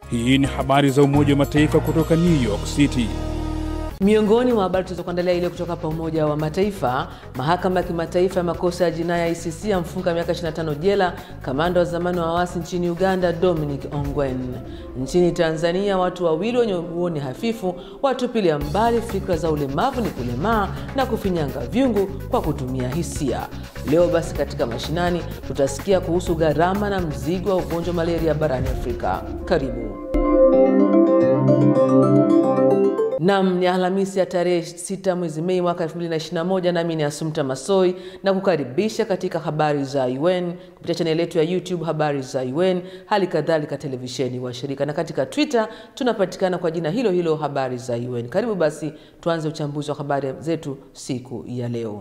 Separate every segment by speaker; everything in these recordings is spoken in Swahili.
Speaker 1: Hii ni habari za Umoja wa Mataifa kutoka New York City.
Speaker 2: Miongoni mwa habari tulizokuandalia ile kutoka hapa Umoja wa Mataifa, mahakama ya kimataifa ya makosa ya jinai ICC amfunga miaka 25 jela kamanda wa zamani wa waasi nchini Uganda Dominic Ongwen. Nchini Tanzania, watu wawili wenye uoni hafifu watupilia mbali fikra za ulemavu ni kulemaa na kufinyanga vyungu kwa kutumia hisia. Leo basi, katika mashinani tutasikia kuhusu gharama na mzigo wa ugonjwa wa malaria barani Afrika. Karibu. Nam ni Alhamisi ya tarehe 6 mwezi Mei mwaka 2021, nami ni Asumta Masoi na kukaribisha katika habari za UN kupitia chaneli yetu ya YouTube habari za UN, hali kadhalika televisheni wa shirika, na katika Twitter tunapatikana kwa jina hilo hilo habari za UN. Karibu basi tuanze uchambuzi wa habari zetu siku ya leo.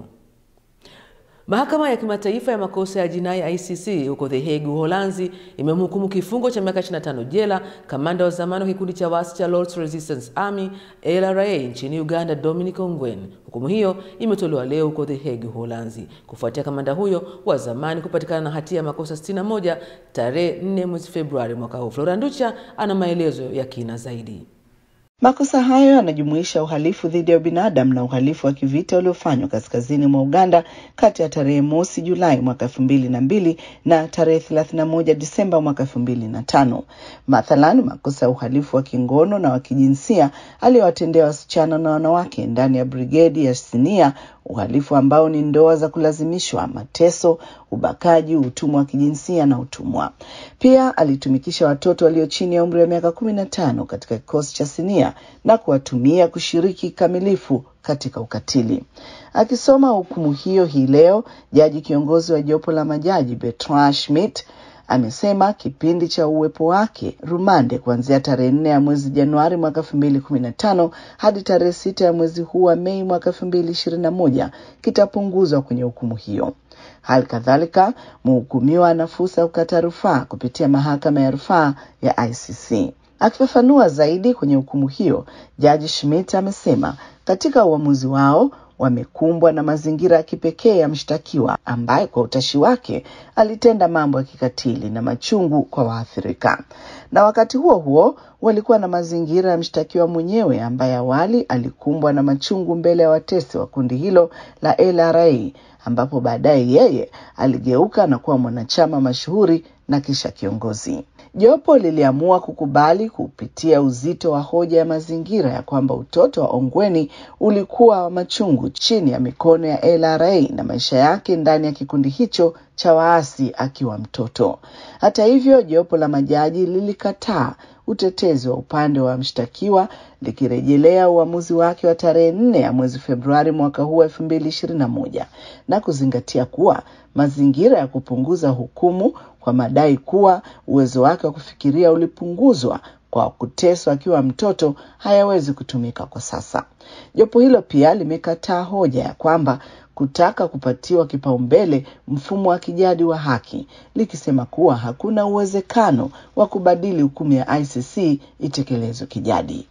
Speaker 2: Mahakama ya kimataifa ya makosa ya jinai ICC huko The Hague, Uholanzi, imemhukumu kifungo cha miaka 25 jela kamanda wa zamani wa kikundi cha waasi cha Lord's Resistance Army LRA nchini Uganda Dominic Ongwen. Hukumu hiyo imetolewa leo huko The Hague, Uholanzi, kufuatia kamanda huyo wa zamani kupatikana na hatia ya makosa 61 tarehe 4 mwezi Februari mwaka huu. Flora Nducha ana maelezo ya kina zaidi.
Speaker 3: Makosa hayo yanajumuisha uhalifu dhidi ya binadamu na uhalifu wa kivita uliofanywa kaskazini mwa Uganda kati ya tarehe mosi Julai mwaka elfu mbili na mbili na tarehe thelathini na moja Disemba mwaka elfu mbili na tano. Mathalan, makosa ya uhalifu wa kingono na wa kijinsia aliyowatendea wasichana na wanawake ndani ya brigedi ya Sinia, uhalifu ambao ni ndoa za kulazimishwa, mateso, ubakaji, utumwa wa kijinsia na utumwa. Pia alitumikisha watoto walio chini ya umri wa miaka kumi na tano katika kikosi cha Sinia na kuwatumia kushiriki kikamilifu katika ukatili. Akisoma hukumu hiyo hii leo, jaji kiongozi wa jopo la majaji Bertrand Schmidt amesema kipindi cha uwepo wake rumande kuanzia tarehe nne ya mwezi Januari mwaka elfu mbili kumi na tano hadi tarehe sita ya mwezi huu wa Mei mwaka elfu mbili ishirini na moja kitapunguzwa kwenye hukumu hiyo. Hali kadhalika mhukumiwa ana fursa ya kukata rufaa kupitia mahakama ya rufaa ya ICC. Akifafanua zaidi kwenye hukumu hiyo, jaji Schmidt amesema katika uamuzi wao wamekumbwa na mazingira ya kipekee ya mshtakiwa ambaye kwa utashi wake alitenda mambo ya kikatili na machungu kwa waathirika, na wakati huo huo walikuwa na mazingira ya mshtakiwa mwenyewe ambaye awali alikumbwa na machungu mbele ya watesi wa kundi hilo la LRA, ambapo baadaye yeye aligeuka na kuwa mwanachama mashuhuri na kisha kiongozi. Jopo liliamua kukubali kupitia uzito wa hoja ya mazingira ya kwamba utoto wa Ongweni ulikuwa wa machungu chini ya mikono ya LRA na maisha yake ndani ya kikundi hicho cha waasi akiwa mtoto. Hata hivyo, jopo la majaji lilikataa utetezi wa upande wa mshtakiwa likirejelea uamuzi wake wa tarehe nne ya mwezi Februari mwaka huu elfu mbili ishirini na moja na kuzingatia kuwa mazingira ya kupunguza hukumu kwa madai kuwa uwezo wake wa kufikiria ulipunguzwa kwa kuteswa akiwa mtoto hayawezi kutumika kwa sasa. Jopo hilo pia limekataa hoja ya kwamba kutaka kupatiwa kipaumbele mfumo wa kijadi wa haki likisema kuwa hakuna uwezekano wa kubadili hukumu ya ICC itekelezwe kijadi.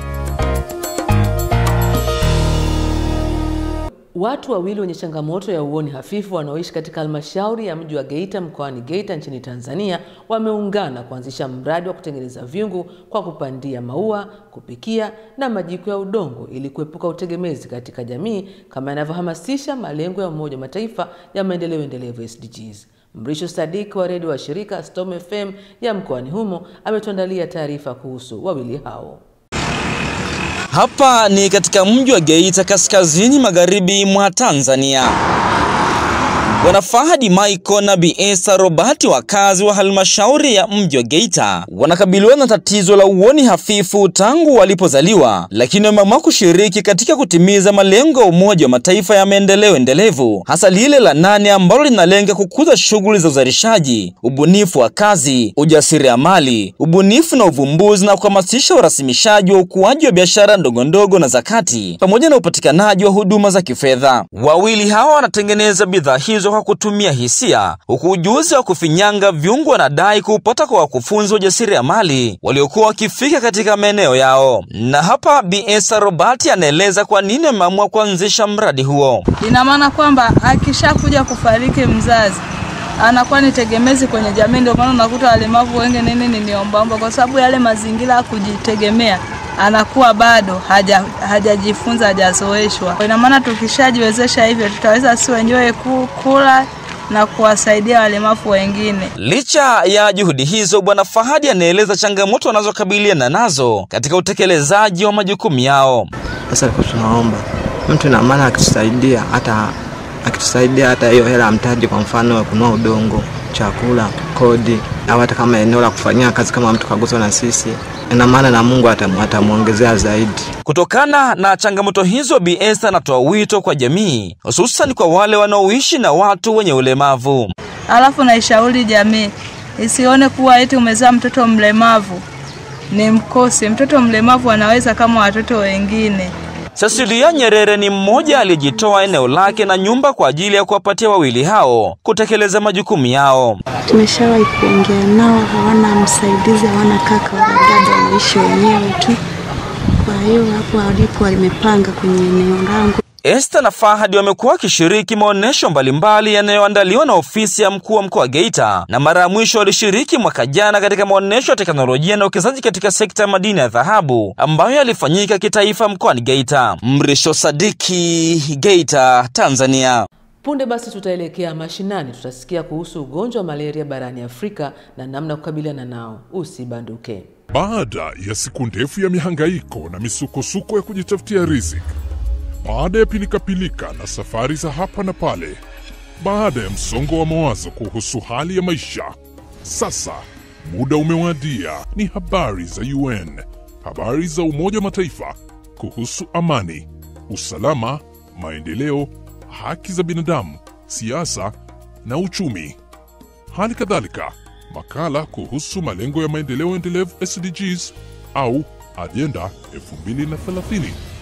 Speaker 2: Watu wawili wenye changamoto ya uoni hafifu wanaoishi katika halmashauri ya mji wa Geita mkoani Geita nchini Tanzania wameungana kuanzisha mradi wa kutengeneza vyungu kwa kupandia maua, kupikia na majiko ya udongo ili kuepuka utegemezi katika jamii kama yanavyohamasisha malengo ya Umoja wa Mataifa ya maendeleo endelevu SDGs. Mrisho Sadik wa redio wa shirika Storm FM ya mkoani humo ametuandalia taarifa kuhusu wawili hao.
Speaker 4: Hapa ni katika mji wa Geita kaskazini magharibi mwa Tanzania. Bwana Fahadi Michael na Bi Esther Robert, wakazi wa halmashauri ya mji wa Geita, wanakabiliwa na tatizo la uoni hafifu tangu walipozaliwa, lakini wameamua kushiriki katika kutimiza malengo ya Umoja wa Mataifa ya maendeleo endelevu, hasa lile la nane ambalo linalenga kukuza shughuli za uzalishaji, ubunifu wa kazi, ujasiriamali, ubunifu na uvumbuzi, na kuhamasisha urasimishaji wa ukuaji wa biashara ndogo ndogo na zakati, pamoja na upatikanaji wa huduma za kifedha. Wawili hawa wanatengeneza bidhaa hizo kwa kutumia hisia, huku ujuzi wa kufinyanga vyungu wanadai kuupata kwa wakufunzi wa ujasiriamali waliokuwa wakifika katika maeneo yao. Na hapa Bi Esther Robert anaeleza kwa nini wameamua kuanzisha mradi huo.
Speaker 5: Ina maana kwamba akishakuja kufariki mzazi, anakuwa ni tegemezi kwenye jamii. Ndio maana unakuta walemavu wengi nini ni niombaomba, kwa sababu yale mazingira ya kujitegemea anakuwa bado haja hajajifunza hajazoeshwa. Ina maana tukishajiwezesha hivyo, tutaweza si wenyewe ku- kula na kuwasaidia walemavu wengine.
Speaker 4: Licha ya juhudi hizo, Bwana Fahadi anaeleza changamoto wanazokabiliana nazo katika utekelezaji wa majukumu yao.
Speaker 6: Sasa kwa tunaomba mtu na maana akitusaidia hata akitusaidia hata hiyo hela ya mtaji, kwa mfano kununua udongo, chakula, kodi au hata kama eneo la kufanyia kazi, kama mtu kaguswa na sisi, ina maana na Mungu atamu- atamwongezea zaidi.
Speaker 4: Kutokana na changamoto hizo, Bi Esther anatoa wito kwa jamii, hususan kwa wale wanaoishi na watu wenye ulemavu.
Speaker 5: Alafu naishauri jamii isione kuwa eti umezaa mtoto mlemavu ni mkosi. Mtoto mlemavu anaweza kama watoto wengine.
Speaker 4: Cecilia Nyerere ni mmoja aliyejitoa eneo lake na nyumba kwa ajili ya kuwapatia wawili hao kutekeleza majukumu yao.
Speaker 7: Tumeshawahi kuongea nao, hawana msaidizi, hawana kaka wala dada, wanaishi wenyewe tu. Kwa hiyo hapo walipo walimepanga kwenye eneo langu.
Speaker 4: Esther na Fahadi wamekuwa wakishiriki maonyesho mbalimbali yanayoandaliwa na ofisi ya mkuu wa mkoa wa Geita, na mara ya mwisho walishiriki mwaka jana katika maonyesho ya teknolojia na uwekezaji katika sekta ya madini ya dhahabu ambayo yalifanyika kitaifa mkoani Geita. Mrisho Sadiki, Geita, Tanzania.
Speaker 2: Punde basi tutaelekea mashinani, tutasikia kuhusu ugonjwa wa malaria barani Afrika na namna ya kukabiliana nao. Usibanduke.
Speaker 8: Baada ya siku ndefu ya mihangaiko na misukosuko ya kujitafutia riziki, baada ya pilikapilika na safari za hapa na pale, baada ya msongo wa mawazo kuhusu hali ya maisha, sasa muda umewadia. Ni habari za UN, habari za Umoja wa Mataifa kuhusu amani, usalama, maendeleo, haki za binadamu, siasa na uchumi. Hali kadhalika makala kuhusu malengo ya maendeleo endelevu SDGs au ajenda 2030.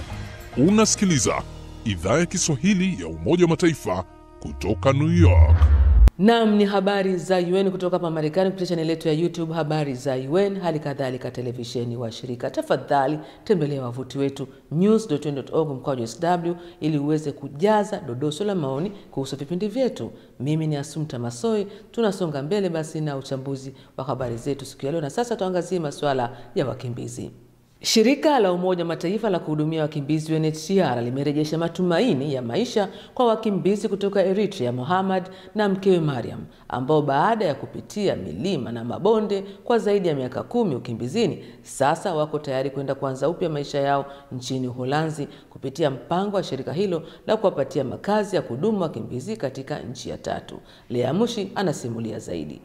Speaker 8: Unasikiliza idhaa ya Kiswahili ya Umoja wa Mataifa kutoka New York.
Speaker 2: Nam ni habari za UN kutoka hapa Marekani kupitia chaneli yetu ya YouTube habari za UN, hali kadhalika televisheni wa shirika. Tafadhali tembelea wavuti wetu news.un.org mkwaju sw ili uweze kujaza dodoso la maoni kuhusu vipindi vyetu. Mimi ni Asumta Masoi. Tunasonga mbele basi na uchambuzi wa habari zetu siku ya leo, na sasa tuangazie masuala ya wakimbizi. Shirika la Umoja wa Mataifa la kuhudumia wakimbizi UNHCR limerejesha matumaini ya maisha kwa wakimbizi kutoka Eritrea Mohammad na mkewe Mariam ambao baada ya kupitia milima na mabonde kwa zaidi ya miaka kumi ukimbizini sasa wako tayari kwenda kuanza upya maisha yao nchini Uholanzi kupitia mpango wa shirika hilo la kuwapatia makazi ya kudumu wakimbizi katika nchi ya tatu. Lea Mushi anasimulia zaidi.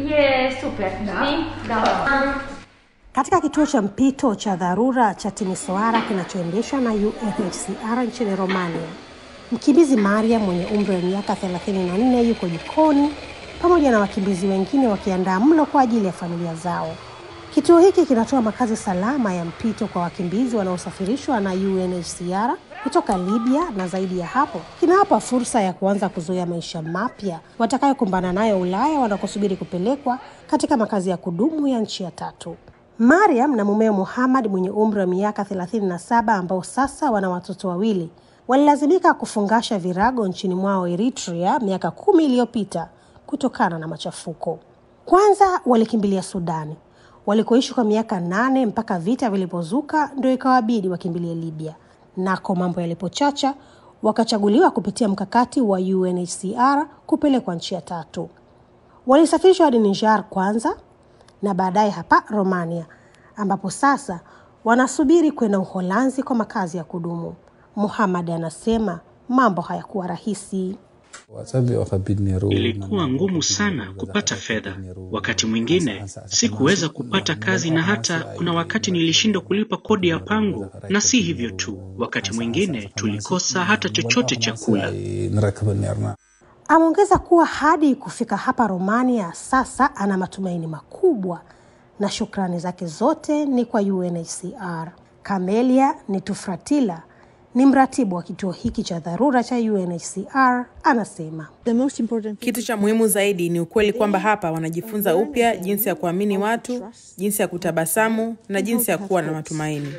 Speaker 9: Je, super. Ni? Da.
Speaker 10: Katika kituo cha mpito cha dharura cha Timisoara kinachoendeshwa na UNHCR nchini Romania, mkimbizi Maria mwenye umri wa miaka 34 yuko jikoni pamoja na wakimbizi wengine wakiandaa mlo kwa ajili ya familia zao. Kituo hiki kinatoa makazi salama ya mpito kwa wakimbizi wanaosafirishwa na UNHCR kutoka Libya na zaidi ya hapo, kinawapa fursa ya kuanza kuzoea maisha mapya watakayokumbana nayo Ulaya wanakosubiri kupelekwa katika makazi ya kudumu ya nchi ya tatu. Mariam na mumeo Muhammad mwenye umri wa miaka 37 ambao sasa wana watoto wawili walilazimika kufungasha virago nchini mwao Eritrea miaka kumi iliyopita kutokana na machafuko. Kwanza walikimbilia Sudani walikoishi kwa miaka nane mpaka vita vilipozuka, ndio ikawabidi wakimbilie Libya. Nako mambo yalipochacha, wakachaguliwa kupitia mkakati wa UNHCR kupelekwa nchi ya tatu. Walisafirishwa hadi Niger kwanza na baadaye hapa Romania, ambapo sasa wanasubiri kwenda Uholanzi kwa makazi ya kudumu. Muhammad anasema mambo hayakuwa rahisi.
Speaker 11: Ilikuwa ngumu sana kupata fedha. Wakati mwingine sikuweza kupata kazi, na hata kuna wakati nilishindwa kulipa kodi ya pango. Na si hivyo tu, wakati mwingine tulikosa hata chochote cha kula.
Speaker 10: Ameongeza kuwa hadi kufika hapa Romania sasa ana matumaini makubwa na shukrani zake zote ni kwa UNHCR. Camelia Nitufratila ni mratibu wa kituo hiki cha dharura cha UNHCR anasema
Speaker 12: kitu cha muhimu zaidi ni ukweli kwamba hapa wanajifunza upya jinsi ya kuamini watu, jinsi ya kutabasamu na jinsi ya kuwa na matumaini.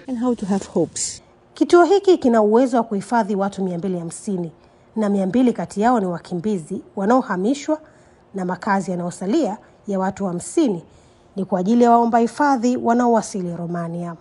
Speaker 10: Kituo hiki kina uwezo wa kuhifadhi watu 250 na 200 kati yao ni wakimbizi wanaohamishwa na makazi yanayosalia ya watu hamsini ni kwa ajili ya waomba hifadhi wanaowasili Romania.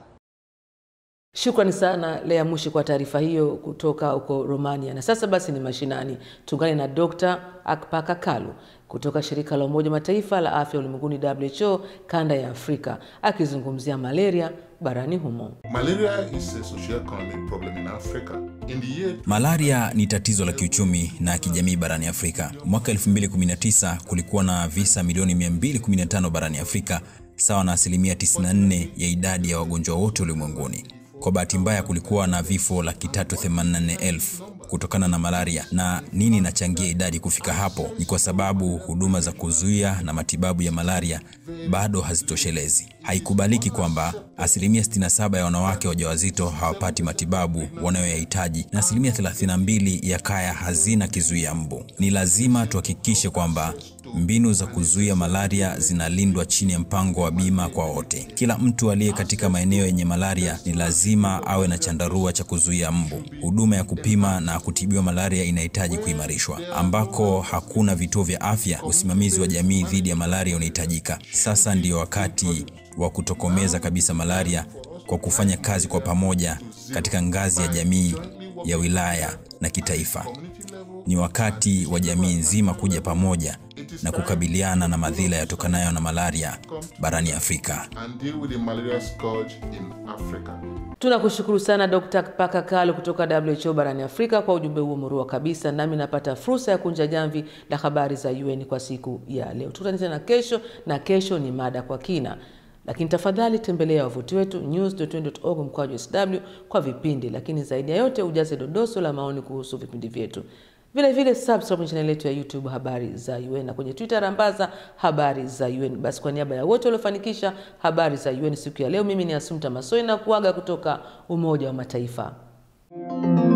Speaker 2: Shukrani sana Lea Mushi kwa taarifa hiyo kutoka huko Romania. Na sasa basi ni mashinani, tuungane na Dr. Akpaka Kalu kutoka shirika la Umoja Mataifa la afya ulimwenguni WHO kanda ya Afrika akizungumzia malaria barani humo.
Speaker 13: Malaria is a socio-economic problem in Africa. In the year
Speaker 14: Malaria ni tatizo la kiuchumi na kijamii barani Afrika. Mwaka 2019 kulikuwa na visa milioni 215 barani Afrika, sawa na asilimia 94 ya idadi ya wagonjwa wote ulimwenguni. Kwa bahati mbaya kulikuwa na vifo laki tatu themanini na nne elfu kutokana na malaria. Na nini inachangia idadi kufika hapo? Ni kwa sababu huduma za kuzuia na matibabu ya malaria bado hazitoshelezi. Haikubaliki kwamba asilimia 67 ya wanawake wajawazito hawapati matibabu wanayoyahitaji na asilimia 32 ya kaya hazina kizuia mbu. Ni lazima tuhakikishe kwamba mbinu za kuzuia malaria zinalindwa chini ya mpango wa bima kwa wote. Kila mtu aliye katika maeneo yenye malaria ni lazima awe na chandarua cha kuzuia mbu. Huduma ya kupima na kutibiwa malaria inahitaji kuimarishwa. Ambako hakuna vituo vya afya, usimamizi wa jamii dhidi ya malaria unahitajika. Sasa ndiyo wakati wa kutokomeza kabisa malaria kwa kufanya kazi kwa pamoja katika ngazi ya jamii, ya wilaya na kitaifa. Ni wakati wa jamii nzima kuja pamoja na kukabiliana na madhila yatokanayo na malaria barani Afrika.
Speaker 13: and deal with the malaria scourge in Africa.
Speaker 2: Tunakushukuru sana Dr. Paka Kalu kutoka WHO barani Afrika kwa ujumbe huo murua kabisa. Nami napata fursa ya kunja jamvi la habari za UN kwa siku ya leo. Tukutane tena kesho, na kesho ni mada kwa kina, lakini tafadhali tembelea wavuti wetu news.un.org mkwaju sw kwa vipindi, lakini zaidi ya yote ujaze dodoso la maoni kuhusu vipindi vyetu. Vile vile subscribe kwenye channel yetu ya YouTube habari za UN na kwenye Twitter rambaza habari za UN. Basi kwa niaba ya wote waliofanikisha habari za UN siku ya leo, mimi ni Asumta Masoi na kuaga kutoka Umoja wa Mataifa.